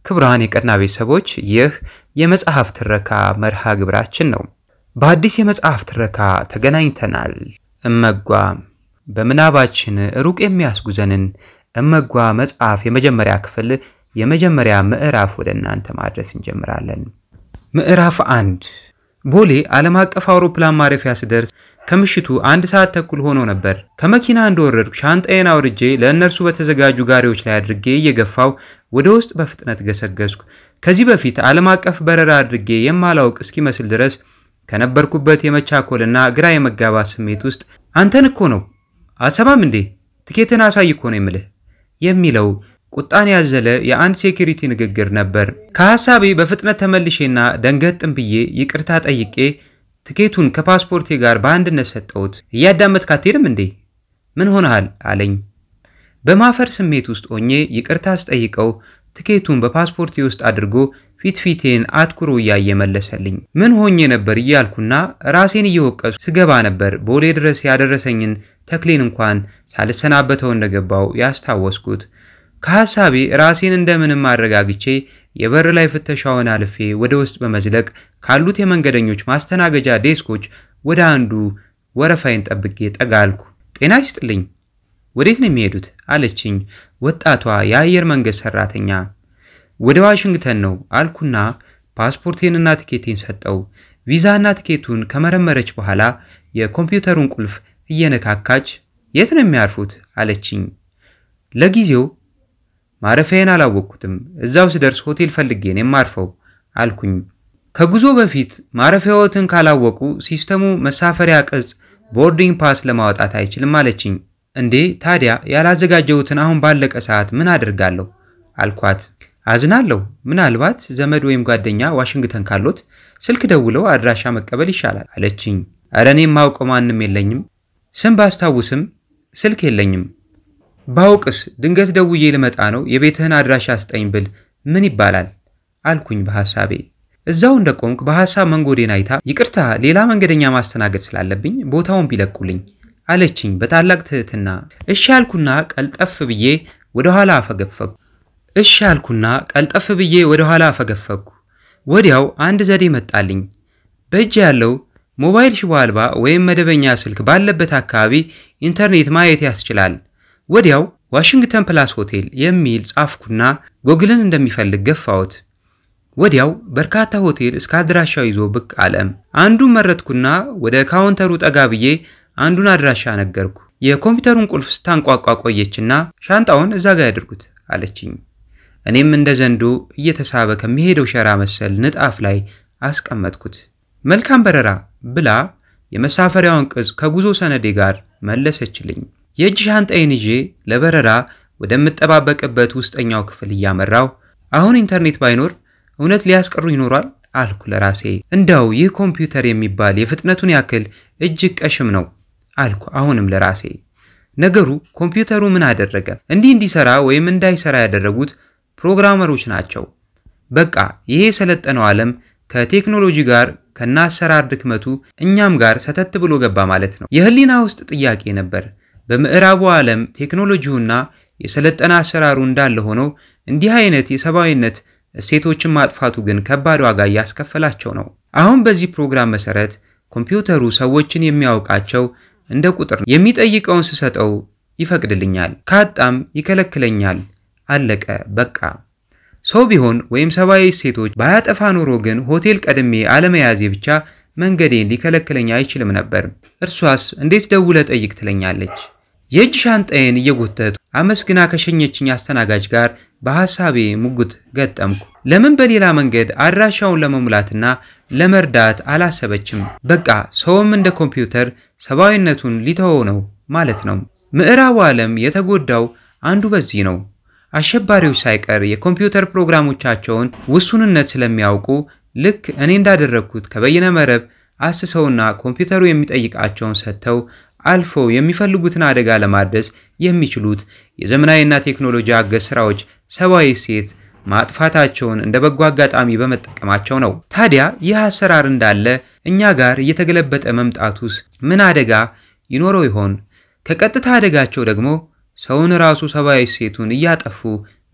ክቡራን የቀና ቤተሰቦች ይህ የመጽሐፍ ትረካ መርሃ ግብራችን ነው። በአዲስ የመጽሐፍ ትረካ ተገናኝተናል። እመጓ በምናባችን ሩቅ የሚያስጉዘንን እመጓ መጽሐፍ የመጀመሪያ ክፍል የመጀመሪያ ምዕራፍ ወደ እናንተ ማድረስ እንጀምራለን። ምዕራፍ አንድ ቦሌ ዓለም አቀፍ አውሮፕላን ማረፊያ ስደርስ ከምሽቱ አንድ ሰዓት ተኩል ሆኖ ነበር። ከመኪና እንደወረድኩ ሻንጣዬን አውርጄ ለእነርሱ በተዘጋጁ ጋሪዎች ላይ አድርጌ እየገፋው ወደ ውስጥ በፍጥነት ገሰገስኩ። ከዚህ በፊት ዓለም አቀፍ በረራ አድርጌ የማላውቅ እስኪመስል ድረስ ከነበርኩበት የመቻኮልና ግራ የመጋባት ስሜት ውስጥ አንተን እኮ ነው አሰማም እንዴ ትኬትን አሳይ እኮ ነው የምልህ የሚለው ቁጣን ያዘለ የአንድ ሴኪሪቲ ንግግር ነበር። ከሐሳቤ በፍጥነት ተመልሼና ደንገጥም ብዬ ይቅርታ ጠይቄ ትኬቱን ከፓስፖርቴ ጋር በአንድነት ሰጠሁት። እያዳመጥክ አትሄድም እንዴ ምን ሆነሃል አለኝ። በማፈር ስሜት ውስጥ ሆኜ ይቅርታ አስጠይቀው ትኬቱን በፓስፖርቴ ውስጥ አድርጎ ፊት ፊቴን አትኩሮ እያየ መለሰልኝ። ምን ሆኜ ነበር እያልኩና ራሴን እየወቀሱ ስገባ ነበር ቦሌ ድረስ ያደረሰኝን ተክሌን እንኳን ሳልሰናበተው እንደገባው ያስታወስኩት። ከሐሳቤ ራሴን እንደምንም አረጋግቼ የበር ላይ ፍተሻውን አልፌ ወደ ውስጥ በመዝለቅ ካሉት የመንገደኞች ማስተናገጃ ዴስኮች ወደ አንዱ ወረፋይን ጠብቄ ጠጋ አልኩ። ጤና ይስጥልኝ፣ ወዴት ነው የሚሄዱት? አለችኝ ወጣቷ የአየር መንገድ ሰራተኛ። ወደ ዋሽንግተን ነው አልኩና ፓስፖርቴንና ትኬቴን ሰጠው። ቪዛና ትኬቱን ከመረመረች በኋላ የኮምፒውተሩን ቁልፍ እየነካካች የት ነው የሚያርፉት? አለችኝ። ለጊዜው ማረፊያዬን አላወቅኩትም። እዛው ስደርስ ሆቴል ፈልጌ ነው የማርፈው አልኩኝ። ከጉዞ በፊት ማረፊያዎትን ካላወቁ ሲስተሙ መሳፈሪያ ቅጽ ቦርዲንግ ፓስ ለማውጣት አይችልም አለችኝ። እንዴ ታዲያ ያላዘጋጀሁትን አሁን ባለቀ ሰዓት ምን አድርጋለሁ? አልኳት። አዝናለሁ። ምናልባት ዘመድ ወይም ጓደኛ ዋሽንግተን ካሎት ስልክ ደውለው አድራሻ መቀበል ይሻላል አለችኝ። እረ እኔ የማውቀው ማንም የለኝም። ስም ባስታውስም ስልክ የለኝም። ባውቅስ ድንገት ደውዬ ልመጣ ነው የቤትህን አድራሻ ስጠኝ ብል ምን ይባላል አልኩኝ በሐሳቤ። እዛው እንደቆምክ በሐሳብ መንጎዴን አይታ ይቅርታ ሌላ መንገደኛ ማስተናገድ ስላለብኝ ቦታውን ቢለቁልኝ አለችኝ በታላቅ ትህትና። እሺ አልኩና ቀልጠፍ ብዬ ወደ ኋላ አፈገፈግኩ። እሺ አልኩና ቀልጠፍ ብዬ ወደ ኋላ አፈገፈግኩ። ወዲያው አንድ ዘዴ መጣልኝ። በእጅ ያለው ሞባይል ሽቦ አልባ ወይም መደበኛ ስልክ ባለበት አካባቢ ኢንተርኔት ማየት ያስችላል። ወዲያው ዋሽንግተን ፕላስ ሆቴል የሚል ጻፍኩና ጎግልን እንደሚፈልግ ገፋሁት። ወዲያው በርካታ ሆቴል እስከ አድራሻው ይዞ ብቅ አለም። አንዱን መረጥኩና ወደ ካውንተሩ ጠጋ ብዬ አንዱን አድራሻ ነገርኩ። የኮምፒውተሩን ቁልፍ ስታንቋቋ ቆየችና ሻንጣውን እዛ ጋ ያድርጉት አለችኝ። እኔም እንደ ዘንዶ እየተሳበ ከሚሄደው ሸራ መሰል ንጣፍ ላይ አስቀመጥኩት። መልካም በረራ ብላ የመሳፈሪያውን ቅጽ ከጉዞ ሰነዴ ጋር መለሰችልኝ። የእጅ ሻንጣዬን ይዤ ለበረራ ወደምጠባበቅበት ውስጠኛው ክፍል እያመራው አሁን ኢንተርኔት ባይኖር እውነት ሊያስቀሩ ይኖሯል አልኩ ለራሴ። እንዳው ይህ ኮምፒውተር የሚባል የፍጥነቱን ያክል እጅግ ቀሽም ነው አልኩ አሁንም ለራሴ። ነገሩ ኮምፒውተሩ ምን አደረገ? እንዲህ እንዲሰራ ወይም እንዳይሰራ ያደረጉት ፕሮግራመሮች ናቸው። በቃ ይሄ የሰለጠነው ዓለም ከቴክኖሎጂ ጋር ከናሰራር ድክመቱ እኛም ጋር ሰተት ብሎ ገባ ማለት ነው። የህሊና ውስጥ ጥያቄ ነበር። በምዕራቡ ዓለም ቴክኖሎጂውና የሰለጠነ አሰራሩ እንዳለ ሆነው እንዲህ አይነት የሰብአዊነት እሴቶችን ማጥፋቱ ግን ከባድ ዋጋ እያስከፈላቸው ነው። አሁን በዚህ ፕሮግራም መሰረት ኮምፒውተሩ ሰዎችን የሚያውቃቸው እንደ ቁጥር የሚጠይቀውን ስሰጠው ይፈቅድልኛል፣ ካጣም ይከለክለኛል። አለቀ በቃ። ሰው ቢሆን ወይም ሰብአዊ እሴቶች ባያጠፋ ኖሮ ግን ሆቴል ቀድሜ አለመያዜ ብቻ መንገዴን ሊከለክለኝ አይችልም ነበር። እርሷስ እንዴት ደውለ ጠይቅ ትለኛለች። የእጅ ሻንጣዬን እየጎተቱ አመስግና ከሸኘችኝ አስተናጋጅ ጋር በሐሳቤ ሙግት ገጠምኩ። ለምን በሌላ መንገድ አድራሻውን ለመሙላትና ለመርዳት አላሰበችም? በቃ ሰውም እንደ ኮምፒውተር ሰብአዊነቱን ሊተወው ነው ማለት ነው። ምዕራቡ ዓለም የተጎዳው አንዱ በዚህ ነው። አሸባሪዎች ሳይቀር የኮምፒውተር ፕሮግራሞቻቸውን ውሱንነት ስለሚያውቁ ልክ እኔ እንዳደረግኩት ከበይነ መረብ አስሰውና ኮምፒውተሩ የሚጠይቃቸውን ሰጥተው አልፈው የሚፈልጉትን አደጋ ለማድረስ የሚችሉት የዘመናዊና ቴክኖሎጂ አገዝ ስራዎች ሰብአዊ እሴት ማጥፋታቸውን እንደ በጎ አጋጣሚ በመጠቀማቸው ነው። ታዲያ ይህ አሰራር እንዳለ እኛ ጋር እየተገለበጠ መምጣቱስ ምን አደጋ ይኖረው ይሆን? ከቀጥታ አደጋቸው ደግሞ ሰውን ራሱ ሰብአዊ እሴቱን እያጠፉ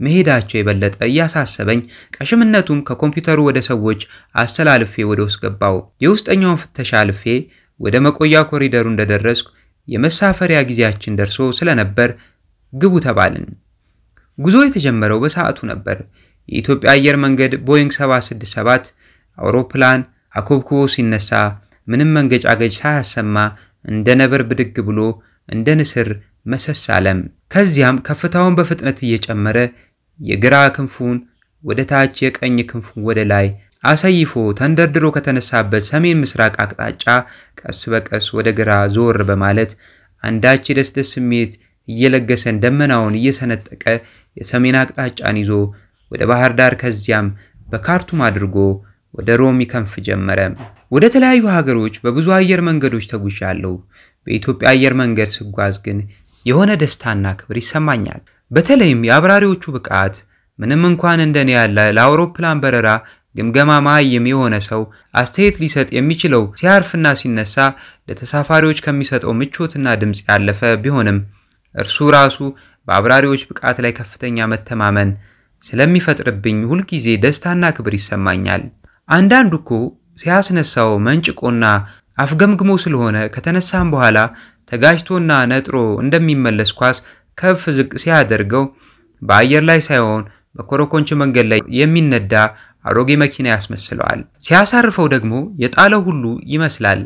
መሄዳቸው የበለጠ እያሳሰበኝ ቀሽምነቱም ከኮምፒውተሩ ወደ ሰዎች አስተላልፌ ወደ ውስጥ ገባው። የውስጠኛውን ፍተሻ አልፌ ወደ መቆያ ኮሪደሩ እንደደረስኩ የመሳፈሪያ ጊዜያችን ደርሶ ስለነበር ግቡ ተባልን። ጉዞ የተጀመረው በሰዓቱ ነበር። የኢትዮጵያ አየር መንገድ ቦይንግ 767 አውሮፕላን አኮብኩቦ ሲነሳ ምንም መንገጫገጭ ሳያሰማ እንደ ነብር ብድግ ብሎ እንደ ንስር መሰስ አለም። ከዚያም ከፍታውን በፍጥነት እየጨመረ የግራ ክንፉን ወደ ታች የቀኝ ክንፉን ወደ ላይ አሰይፎ ተንደርድሮ ከተነሳበት ሰሜን ምስራቅ አቅጣጫ ቀስ በቀስ ወደ ግራ ዞር በማለት አንዳች የደስደስ ስሜት እየለገሰን ደመናውን እየሰነጠቀ የሰሜን አቅጣጫን ይዞ ወደ ባህር ዳር ከዚያም በካርቱም አድርጎ ወደ ሮም ይከንፍ ጀመረ። ወደ ተለያዩ ሀገሮች በብዙ አየር መንገዶች ተጉዣለሁ። በኢትዮጵያ አየር መንገድ ስጓዝ ግን የሆነ ደስታና ክብር ይሰማኛል። በተለይም የአብራሪዎቹ ብቃት ምንም እንኳን እንደኔ ያለ ለአውሮፕላን በረራ ግምገማ መሃይም የሆነ ሰው አስተያየት ሊሰጥ የሚችለው ሲያርፍና ሲነሳ ለተሳፋሪዎች ከሚሰጠው ምቾትና ድምፅ ያለፈ ቢሆንም እርሱ ራሱ በአብራሪዎች ብቃት ላይ ከፍተኛ መተማመን ስለሚፈጥርብኝ ሁልጊዜ ደስታና ክብር ይሰማኛል። አንዳንዱ እኮ ሲያስነሳው መንጭቆና አፍገምግሞ ስለሆነ ከተነሳም በኋላ ተጋጅቶና ነጥሮ እንደሚመለስ ኳስ ከፍ ዝቅ ሲያደርገው በአየር ላይ ሳይሆን በኮረኮንች መንገድ ላይ የሚነዳ አሮጌ መኪና ያስመስለዋል። ሲያሳርፈው ደግሞ የጣለው ሁሉ ይመስላል።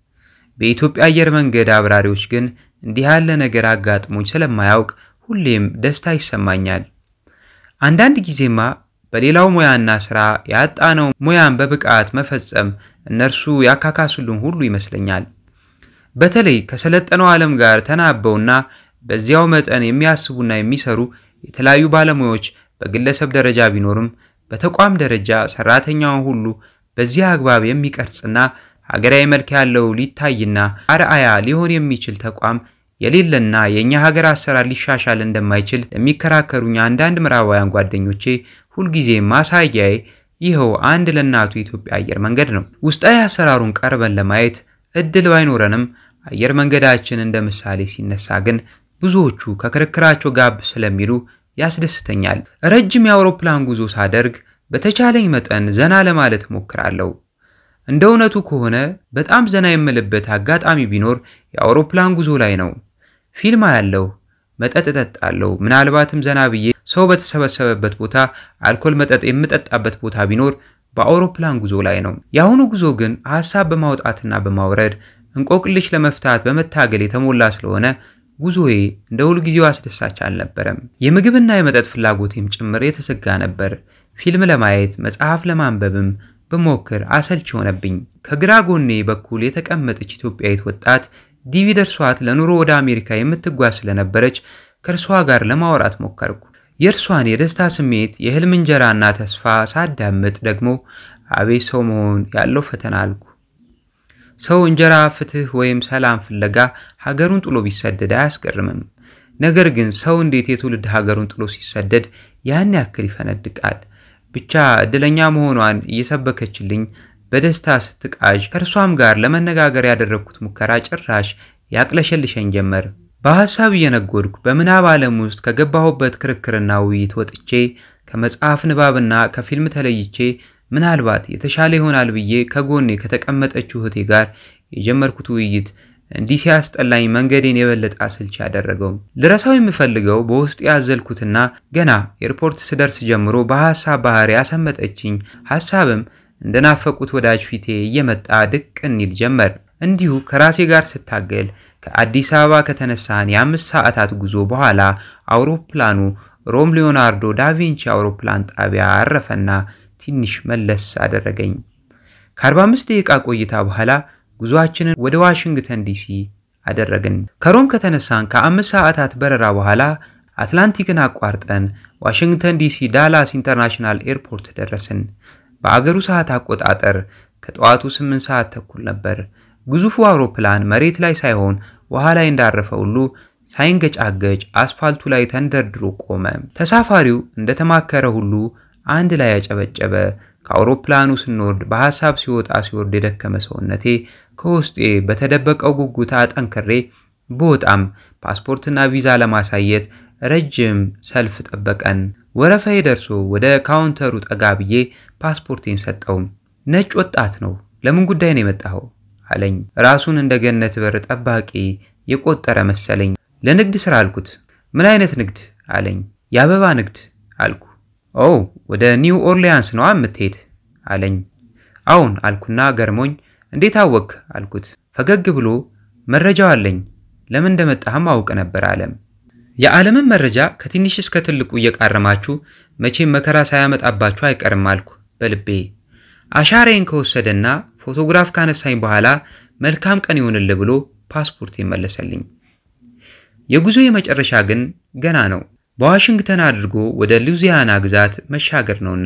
በኢትዮጵያ አየር መንገድ አብራሪዎች ግን እንዲህ ያለ ነገር አጋጥሞኝ ስለማያውቅ ሁሌም ደስታ ይሰማኛል። አንዳንድ ጊዜማ በሌላው ሙያና ስራ ያጣነው ሙያን በብቃት መፈጸም እነርሱ ያካካሱልን ሁሉ ይመስለኛል። በተለይ ከሰለጠነው ዓለም ጋር ተናበውና በዚያው መጠን የሚያስቡና የሚሰሩ የተለያዩ ባለሙያዎች በግለሰብ ደረጃ ቢኖርም በተቋም ደረጃ ሰራተኛውን ሁሉ በዚህ አግባብ የሚቀርጽና ሀገራዊ መልክ ያለው ሊታይና አርአያ ሊሆን የሚችል ተቋም የሌለና የእኛ ሀገር አሰራር ሊሻሻል እንደማይችል ለሚከራከሩኝ አንዳንድ ምዕራባውያን ጓደኞቼ ሁልጊዜ ማሳያዬ ይኸው አንድ ለእናቱ የኢትዮጵያ አየር መንገድ ነው። ውስጣዊ አሰራሩን ቀርበን ለማየት እድል ባይኖረንም አየር መንገዳችን እንደ ምሳሌ ሲነሳ ግን ብዙዎቹ ከክርክራቸው ጋብ ስለሚሉ ያስደስተኛል። ረጅም የአውሮፕላን ጉዞ ሳደርግ በተቻለኝ መጠን ዘና ለማለት እሞክራለሁ። እንደ እውነቱ ከሆነ በጣም ዘና የምልበት አጋጣሚ ቢኖር የአውሮፕላን ጉዞ ላይ ነው። ፊልም አያለሁ፣ መጠጥ እጠጣለሁ። ምናልባትም ዘና ብዬ ሰው በተሰበሰበበት ቦታ አልኮል መጠጥ የምጠጣበት ቦታ ቢኖር በአውሮፕላን ጉዞ ላይ ነው። የአሁኑ ጉዞ ግን ሀሳብ በማውጣትና በማውረድ እንቆቅልሽ ለመፍታት በመታገል የተሞላ ስለሆነ ጉዞዬ እንደ ሁልጊዜው አስደሳች አልነበረም። የምግብና የመጠጥ ፍላጎቴም ጭምር የተዘጋ ነበር። ፊልም ለማየት መጽሐፍ ለማንበብም ብሞክር አሰልች ሆነብኝ። ከግራ ጎኔ በኩል የተቀመጠች ኢትዮጵያዊት ወጣት ዲቪ ደርሷት ለኑሮ ወደ አሜሪካ የምትጓዝ ስለነበረች ከእርሷ ጋር ለማውራት ሞከርኩ። የእርሷን የደስታ ስሜት፣ የህልም እንጀራና ተስፋ ሳዳምጥ ደግሞ አቤት ሰው መሆን ያለው ፈተና አልኩ። ሰው እንጀራ፣ ፍትህ ወይም ሰላም ፍለጋ ሀገሩን ጥሎ ቢሰደድ አያስገርምም። ነገር ግን ሰው እንዴት የትውልድ ሀገሩን ጥሎ ሲሰደድ ያን ያክል ይፈነድቃል? ብቻ እድለኛ መሆኗን እየሰበከችልኝ በደስታ ስትቃዥ ከእርሷም ጋር ለመነጋገር ያደረግኩት ሙከራ ጭራሽ ያቅለሸልሸኝ ጀመር። በሐሳብ እየነጎድኩ በምናብ ዓለም ውስጥ ከገባሁበት ክርክርና ውይይት ወጥቼ ከመጽሐፍ ንባብና ከፊልም ተለይቼ ምናልባት የተሻለ ይሆናል ብዬ ከጎኔ ከተቀመጠችው እህቴ ጋር የጀመርኩት ውይይት እንዲህ ሲያስጠላኝ መንገዴን የበለጠ አሰልቺ ያደረገው። ልረሳው የምፈልገው በውስጥ ያዘልኩትና ገና ኤርፖርት ስደርስ ጀምሮ በሐሳብ ባህር ያሰመጠችኝ ሐሳብም እንደናፈቁት ወዳጅ ፊቴ እየመጣ ድቅን ይል ጀመር። እንዲሁ ከራሴ ጋር ስታገል ከአዲስ አበባ ከተነሳን የአምስት ሰዓታት ጉዞ በኋላ አውሮፕላኑ ሮም ሊዮናርዶ ዳቪንቺ አውሮፕላን ጣቢያ አረፈና ትንሽ መለስ አደረገኝ። ከ45 ደቂቃ ቆይታ በኋላ ጉዞአችንን ወደ ዋሽንግተን ዲሲ አደረግን። ከሮም ከተነሳን ከአምስት ሰዓታት በረራ በኋላ አትላንቲክን አቋርጠን ዋሽንግተን ዲሲ ዳላስ ኢንተርናሽናል ኤርፖርት ደረስን። በአገሩ ሰዓት አቆጣጠር ከጠዋቱ 8 ሰዓት ተኩል ነበር። ግዙፉ አውሮፕላን መሬት ላይ ሳይሆን ውሃ ላይ እንዳረፈ ሁሉ ሳይንገጫገጭ አስፋልቱ ላይ ተንደርድሮ ቆመ። ተሳፋሪው እንደተማከረ ሁሉ አንድ ላይ ያጨበጨበ። ከአውሮፕላኑ ስንወርድ በሐሳብ ሲወጣ ሲወርድ የደከመ ሰውነቴ ከውስጤ በተደበቀው ጉጉት አጠንክሬ በወጣም ፓስፖርትና ቪዛ ለማሳየት ረጅም ሰልፍ ጠበቀን። ወረፋዬ ደርሶ ወደ ካውንተሩ ጠጋ ብዬ ፓስፖርቴን ሰጠው። ነጭ ወጣት ነው። ለምን ጉዳይ ነው የመጣኸው? አለኝ። ራሱን እንደ ገነት በር ጠባቂ የቆጠረ መሰለኝ። ለንግድ ስራ አልኩት። ምን አይነት ንግድ አለኝ። የአበባ ንግድ አልኩ። ኦ ወደ ኒው ኦርሊያንስ ነዋ የምትሄድ አለኝ። አሁን አልኩና ገርሞኝ እንዴት አወክ አልኩት። ፈገግ ብሎ መረጃው አለኝ፣ ለምን እንደመጣህም አውቅ ነበር አለም። የዓለምን መረጃ ከትንሽ እስከ ትልቁ እየቃረማችሁ መቼም መከራ ሳያመጣባችሁ አይቀርም አልኩ በልቤ። አሻራዬን ከወሰደና ፎቶግራፍ ካነሳኝ በኋላ መልካም ቀን ይሆንልህ ብሎ ፓስፖርት መለሰልኝ። የጉዞ የመጨረሻ ግን ገና ነው። በዋሽንግተን አድርጎ ወደ ሉዚያና ግዛት መሻገር ነውና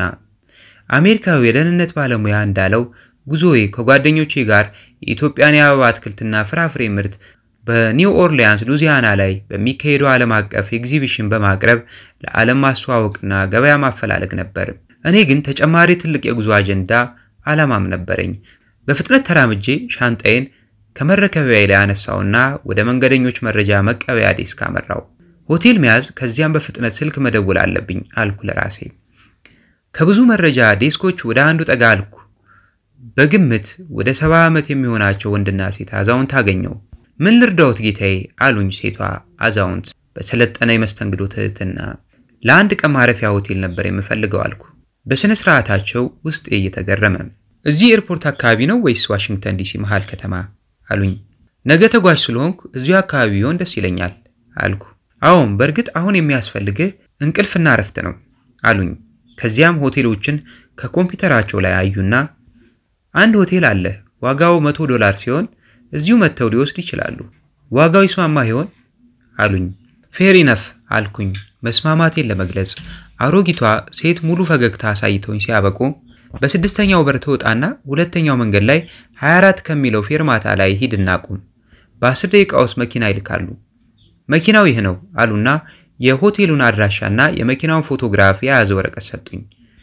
አሜሪካዊ የደህንነት ባለሙያ እንዳለው ጉዞዬ ከጓደኞቼ ጋር የኢትዮጵያን የአበባ አትክልትና ፍራፍሬ ምርት በኒው ኦርሊያንስ ሉዚያና ላይ በሚካሄደው ዓለም አቀፍ ኤግዚቢሽን በማቅረብ ለዓለም ማስተዋወቅና ገበያ ማፈላለግ ነበር። እኔ ግን ተጨማሪ ትልቅ የጉዞ አጀንዳ ዓላማም ነበረኝ። በፍጥነት ተራምጄ ሻንጣዬን ከመረከቢያ ላይ አነሳውና ወደ መንገደኞች መረጃ መቀበያ ዴስክ አመራው። ሆቴል መያዝ፣ ከዚያም በፍጥነት ስልክ መደወል አለብኝ አልኩ ለራሴ። ከብዙ መረጃ ዴስኮች ወደ አንዱ ጠጋ አልኩ። በግምት ወደ ሰባ ዓመት የሚሆናቸው ወንድና ሴት አዛውንት አገኘው። ምን ልርዳዎት ጌታዬ አሉኝ ሴቷ አዛውንት በሰለጠነ የመስተንግዶ ትህትና። ለአንድ ቀን ማረፊያ ሆቴል ነበር የምፈልገው አልኩ በሥነ ሥርዓታቸው ውስጤ እየተገረመ። እዚህ ኤርፖርት አካባቢ ነው ወይስ ዋሽንግተን ዲሲ መሃል ከተማ አሉኝ። ነገ ተጓዥ ስለሆንኩ እዚሁ አካባቢ ቢሆን ደስ ይለኛል አልኩ። አዎን በእርግጥ አሁን የሚያስፈልግህ እንቅልፍና እረፍት ነው አሉኝ። ከዚያም ሆቴሎችን ከኮምፒውተራቸው ላይ አዩና አንድ ሆቴል አለ ዋጋው መቶ ዶላር ሲሆን እዚሁ መጥተው ሊወስድ ይችላሉ። ዋጋው ይስማማ ይሆን አሉኝ። ፌር ኢነፍ አልኩኝ መስማማቴን ለመግለጽ። አሮጊቷ ሴት ሙሉ ፈገግታ አሳይተውኝ ሲያበቁ በስድስተኛው በር ትወጣና ሁለተኛው መንገድ ላይ 24 ከሚለው ፌርማታ ላይ ሂድና ቁም። በአስር ደቂቃ ውስጥ መኪና ይልካሉ። መኪናው ይህ ነው አሉና የሆቴሉን አድራሻና የመኪናውን ፎቶግራፍ የያዘ ወረቀት ሰጡኝ።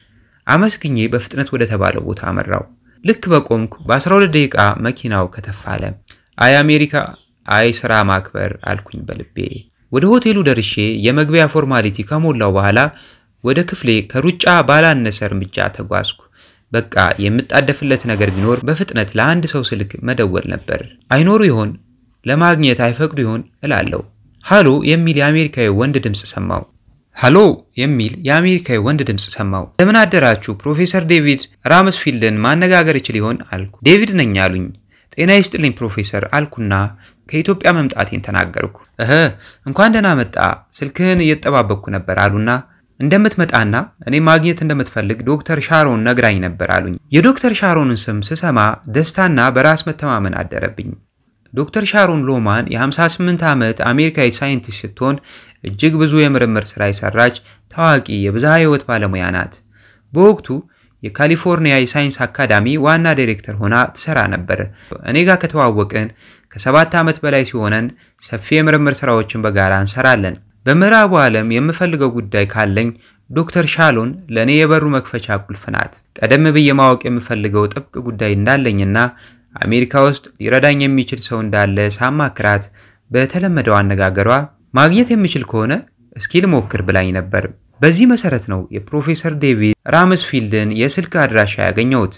አመስግኜ በፍጥነት ወደ ተባለው ቦታ አመራው። ልክ በቆምኩ በ12 ደቂቃ መኪናው ከተፋለ። አይ አሜሪካ፣ አይ ስራ ማክበር አልኩኝ በልቤ። ወደ ሆቴሉ ደርሼ የመግቢያ ፎርማሊቲ ከሞላው በኋላ ወደ ክፍሌ ከሩጫ ባላነሰ እርምጃ ተጓዝኩ። በቃ የምጣደፍለት ነገር ቢኖር በፍጥነት ለአንድ ሰው ስልክ መደወል ነበር። አይኖሩ ይሆን ለማግኘት አይፈቅዱ ይሆን እላለሁ። ሃሎ የሚል የአሜሪካዊ ወንድ ድምፅ ሰማው። ሃሎ የሚል የአሜሪካዊ ወንድ ድምፅ ሰማው። ለምን አደራችሁ ፕሮፌሰር ዴቪድ ራምስፊልድን ማነጋገር ይችል ይሆን አልኩ። ዴቪድ ነኝ አሉኝ። ጤና ይስጥልኝ ፕሮፌሰር አልኩና ከኢትዮጵያ መምጣቴን ተናገርኩ። እህ እንኳን ደህና መጣ፣ ስልክህን እየተጠባበቅኩ ነበር አሉና እንደምትመጣና እኔ ማግኘት እንደምትፈልግ ዶክተር ሻሮን ነግራኝ ነበር አሉኝ። የዶክተር ሻሮንን ስም ስሰማ ደስታና በራስ መተማመን አደረብኝ። ዶክተር ሻሮን ሎማን የ58 ዓመት አሜሪካዊ ሳይንቲስት ስትሆን እጅግ ብዙ የምርምር ሥራ የሰራች ታዋቂ የብዝሃ ሕይወት ባለሙያ ናት። በወቅቱ የካሊፎርኒያ የሳይንስ አካዳሚ ዋና ዳይሬክተር ሆና ትሰራ ነበር። እኔ ጋር ከተዋወቅን ከሰባት ዓመት በላይ ሲሆነን ሰፊ የምርምር ሥራዎችን በጋራ እንሰራለን። በምዕራቡ ዓለም የምፈልገው ጉዳይ ካለኝ ዶክተር ሻሎን ለእኔ የበሩ መክፈቻ ቁልፍ ናት። ቀደም ብዬ ማወቅ የምፈልገው ጥብቅ ጉዳይ እንዳለኝና አሜሪካ ውስጥ ሊረዳኝ የሚችል ሰው እንዳለ ሳማክራት በተለመደው አነጋገሯ ማግኘት የሚችል ከሆነ እስኪ ልሞክር ብላኝ ነበር። በዚህ መሰረት ነው የፕሮፌሰር ዴቪድ ራምስፊልድን የስልክ አድራሻ ያገኘሁት።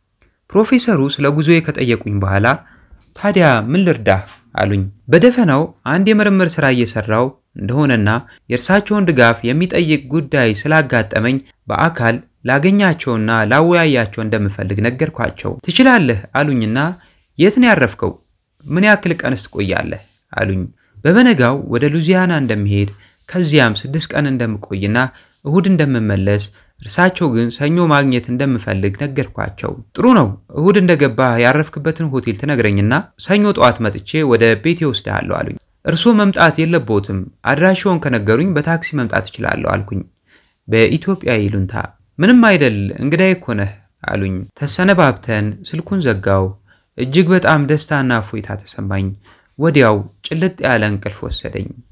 ፕሮፌሰሩ ስለ ጉዞዬ ከጠየቁኝ በኋላ ታዲያ ምን ልርዳህ አሉኝ። በደፈናው አንድ የምርምር ሥራ እየሰራው እንደሆነና የእርሳቸውን ድጋፍ የሚጠይቅ ጉዳይ ስላጋጠመኝ በአካል ላገኛቸውና ላወያያቸው እንደምፈልግ ነገርኳቸው። ትችላለህ አሉኝና የት ነው ያረፍከው? ምን ያክል ቀንስ ትቆያለህ? አሉኝ። በበነጋው ወደ ሉዚያና እንደምሄድ ከዚያም ስድስት ቀን እንደምቆይና እሁድ እንደምመለስ እርሳቸው ግን ሰኞ ማግኘት እንደምፈልግ ነገርኳቸው። ጥሩ ነው፣ እሁድ እንደገባህ ያረፍክበትን ሆቴል ትነግረኝና ሰኞ ጠዋት መጥቼ ወደ ቤቴ ወስድሃለሁ አሉኝ። እርስዎ መምጣት የለቦትም፣ አድራሻውን ከነገሩኝ በታክሲ መምጣት እችላለሁ አልኩኝ በኢትዮጵያ ይሉንታ። ምንም አይደል እንግዳዬ እኮ ነህ አሉኝ። ተሰነባብተን ስልኩን ዘጋው። እጅግ በጣም ደስታና እፎይታ ተሰማኝ። ወዲያው ጭልጥ ያለ እንቅልፍ ወሰደኝ።